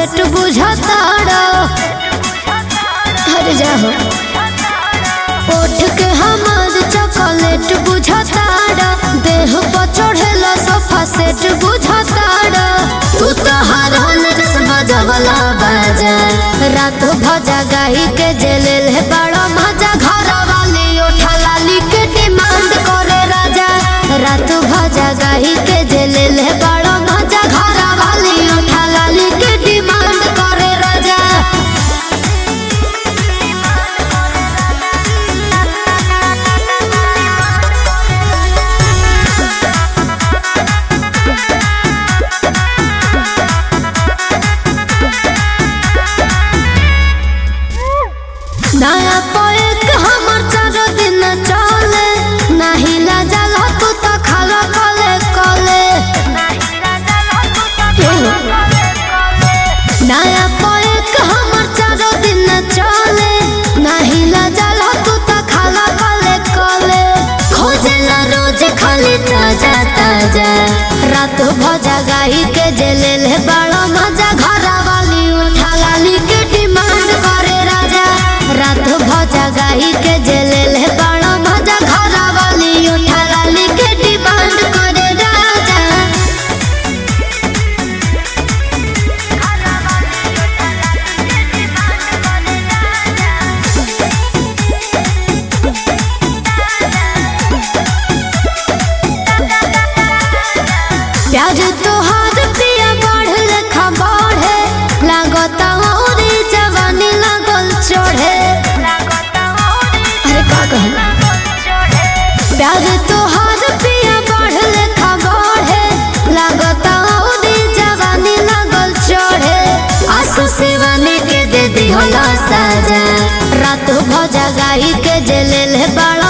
set बुझताड़ा हर जाहो ओठ के हमार चॉकलेट बुझताड़ा देह पर चढ़ेला सोफा सेट बुझताड़ा तू तो हरन रस बजवला बाजा रात भजा गाई के जेलेल है बड़ा मजा घर वाली उठा लाली के डिमांड करे राजा रात भजा गाई के जेलेल है बड़ा मजा घर वाली उठा लाली के डिमांड करे राजा नया पोएक हमर चारो दिन चले नाही लाजल तू तो खाला कले कले नया पोएक हमर चारो दिन चले नाही लाजल तू तो खाला कले कले खोजेला रोज खाली ताजा ताजा रात भजा गाई के जेलेल है बड़ा मजा घर वाली उठा लाली के डिमांड करे राजा रात भजा गाई के जेलेल है बड़ा मजा घर वाली उठा लाली के डिमांड करे राजा प्यार तोहार पिया बढ़ लेखा बढ़े लागता औरी जवानी लागल चढ़े अरे का कहला प्यार तोहार पिया बढ़ लेखा बढ़े लागता औरी जवानी लागल चढ़े आंसू सिवाने के दे दी होला साजा रात भजा गाई के जेलेल है बड़ा